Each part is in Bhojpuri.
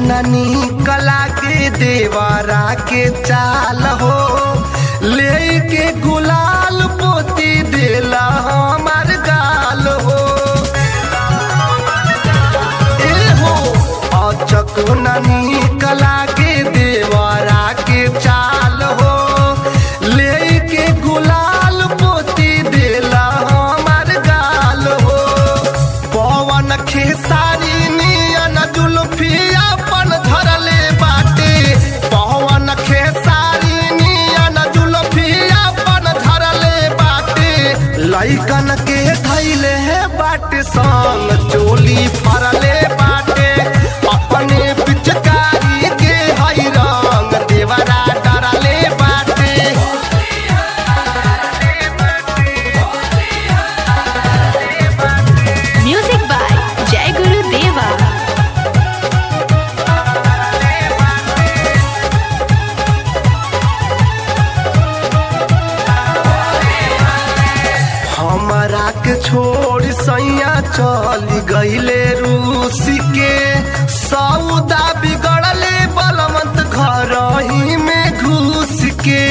न निकला के देवरा के चाल हो लेके गुलाल पोती देला हमार गाल हो ए हो अचक न निकला के देवरा के चाल हो लेके गुलाल पोती देला हमार गाल हो पवन खेसारी नियन जुल्फी अपन धरले बाटे पवन खेसारी नियन जुल्फी अपन धरले बाटे लइकन के धैले है बाटे संग चोली फरले बाटे अपने पिचकारी के हई रंग देवरा डरले बाटे Music by Jai Guru Deva. हमरा के छोड़ सैया चल गईले रूस के सौदा बिगड़ले बलवंत घर ही में घुस के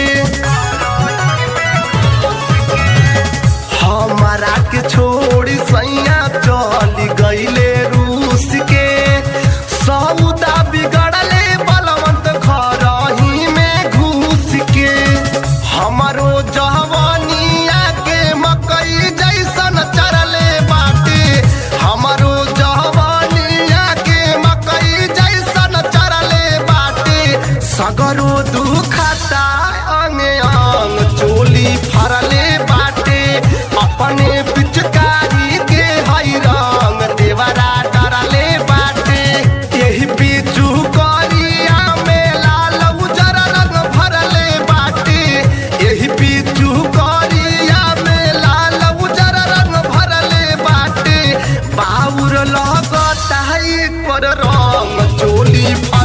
हमरा के छोड़ सैया चल गईले रूस के सौदा बिगड़ले बलवंत घर ही में घुस के हमरो जवानिया के मकई जैसन चरले बाटे हमरो जवानिया के मकई जैसन चरले बाटे सगरो दुखता अंग अंग चोली फरले बाटे अपने पिचकारी के हई रंग देवरा डरले बाटे यही बीचू करिया में लाल उजर रंग भरले बाटे यही बीचू करिया में लाल उजर रंग भरले बाटे बाउर लगता है पर रंग चोली